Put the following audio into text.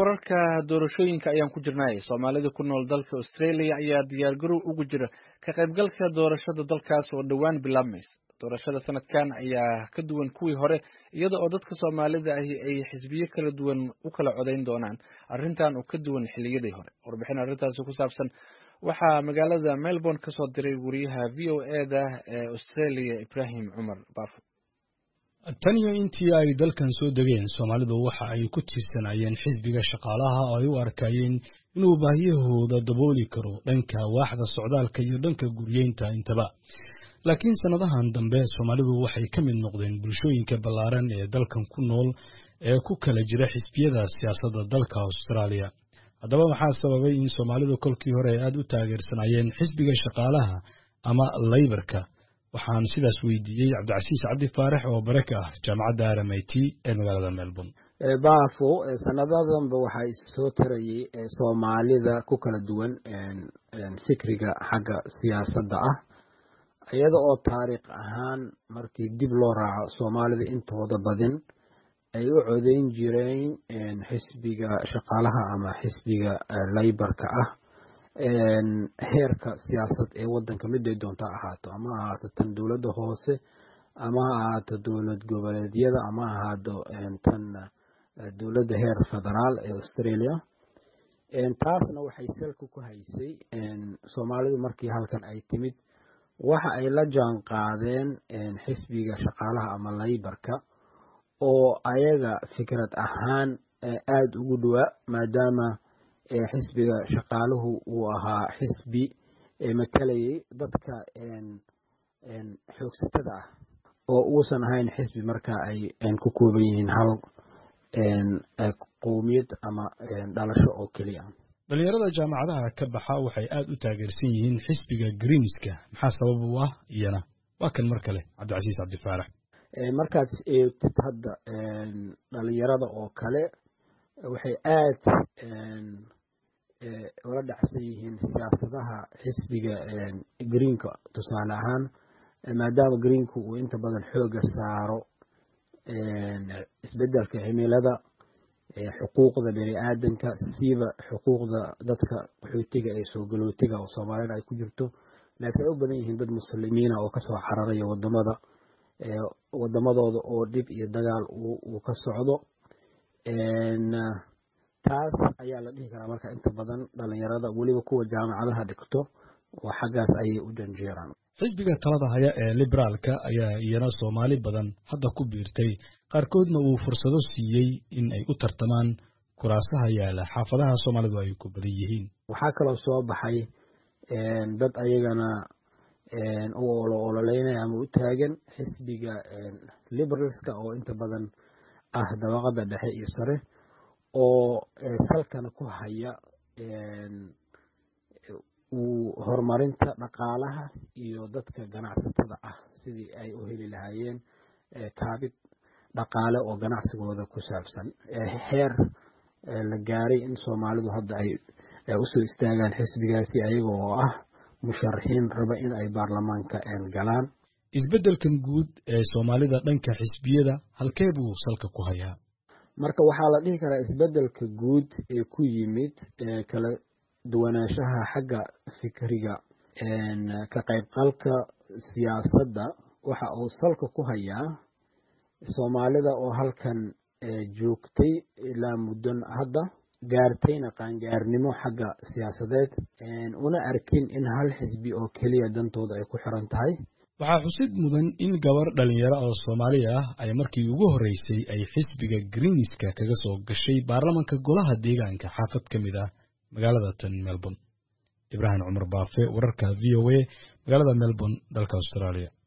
wararka doorashooyinka ayaan ku jirnay soomaalida ku nool dalka australia ayaa diyaargarow ugu jira ka qaybgalka doorashada dalkaas oo dhowaan bilaabmaysa doorashada sanadkan ayaa ka duwan kuwii hore iyada oo dadka soomaalida ahi ay xisbiyo kala duwan u kala codayn doonaan arrintan oo ka duwan xilliyadii hore warbixin arrintaasi ku saabsan waxaa magaalada melbourne kasoo diray wariyaha v o e da ee australia ibrahim cumar baafo tan iyo intii ay dalkan soo degeen soomaalidu waxa ay ku tiirsanayeen xisbiga shaqaalaha oo ay u arkayeen inuu baahiyahooda dabooli karo dhanka waaxda socdaalka iyo dhanka guryeynta intaba laakiin sannadahan dambe soomaalidu waxay ka mid noqdeen bulshooyinka ballaaran ee dalkan ku nool ee ku kala jira xisbiyada siyaasadda dalka austraaliya haddaba waxaa sababay in soomaalidu kolkii hore ay aad u taageersanayeen xisbiga shaqaalaha ama laybarka waxaan sidaas weydiiyey cabdicasiis cabdi faarax oo bare ka ah jaamacadda r m i t ee magaalada melbourne baafo sanadadanba waxaa issoo tarayay soomaalida ku kala duwan fikriga xagga siyaasadda ah iyada oo taariikh ahaan markii dib loo raaco soomaalida intooda badin ay u codeyn jireen xisbiga shaqaalaha ama xisbiga laybarka ah heerka siyaasad ee wadanka miday doonta ahaato ama ahaato tan dowladda hoose ama ha ahaato dowlad goboleedyada ama ahaato tan dowladda heer federaal ee australia taasna waxay salka ku haysay soomaalidu markii halkan ay timid waxa ay la jaan qaadeen xisbiga shaqaalaha ama laybarka oo ayaga fikrad ahaan aada ugu dhowaa maadaama xisbiga shaqaaluhu uu ahaa xisbi matalayay dadka xoogsatada ah oo uusan ahayn xisbi marka ay ku kooban yihiin hal qowmiyad ama dhalasho oo keliya dhalinyarada jaamacadaha ka baxa waxay aad u taageersan yihiin xisbiga greenska maxaa sabab u ah iyana waa kan mar kale cabdicasiis cabdifaarax markaad eegtid hadda dhalinyarada oo kale waxay aad ula dhacsan yihiin siyaasadaha xisbiga greenka tusaale ahaan maadaama greenku uu inta badan xooga saaro isbedelka cimilada xuquuqda bani aadanka siiba xuquuqda dadka qaxootiga ee soo galootiga oo soomaalida ay ku jirto laakiin ay u badan yihiin dad muslimiina oo kasoo xararaya wadamada wadamadooda oo dhib iyo dagaal uu ka socdo taas ayaa la dhihi karaa marka inta badan dhalinyarada weliba kuwa jaamacadaha dhigto oo xaggaas ayay u janjeeraan xisbiga talada haya ee liberaalka ayaa iyana soomaali badan hadda ku biirtay qaarkoodna uu fursado siiyey in ay u tartamaan kuraasaha yaala xaafadaha soomaalidu ay ku badan yihiin waxaa kaloo soo baxay dad ayagana u olo ololeynaya ama u taagan xisbiga liberalska oo inta badan ah dabaqada dhexe iyo sare oo salkana ku haya uu horumarinta dhaqaalaha iyo dadka ganacsatada ah sidii ay u heli lahaayeen kaabid dhaqaale oo ganacsigooda ku saabsan heer la gaaray in soomaalidu hadda ay usoo istaagaan xisbigaasi ayaga oo ah musharaxiin raba in ay baarlamaanka galaan isbeddelkan guud ee soomaalida dhanka xisbiyada halkee buu salka ku hayaa marka waxaa la dhihi karaa isbeddelka guud ee ku yimid kala duwanaanshaha xagga fikriga ka qaybqalka siyaasadda waxa uu salka ku hayaa soomaalida oo halkan joogtay ilaa muddan hadda gaartayna qaangaarnimo xagga siyaasadeed una arkin in hal xisbi oo keliya dantooda ay ku xiran tahay waxaa xusid mudan in gabar dhalinyaro oo soomaali ah ay markii ugu horreysay ay xisbiga greenska kaga soo gashay baarlamanka golaha deegaanka xaafad ka mid ah magaalada tan melbourne ibraahim cumar baafe wararka v o a magaalada melbourne dalka australia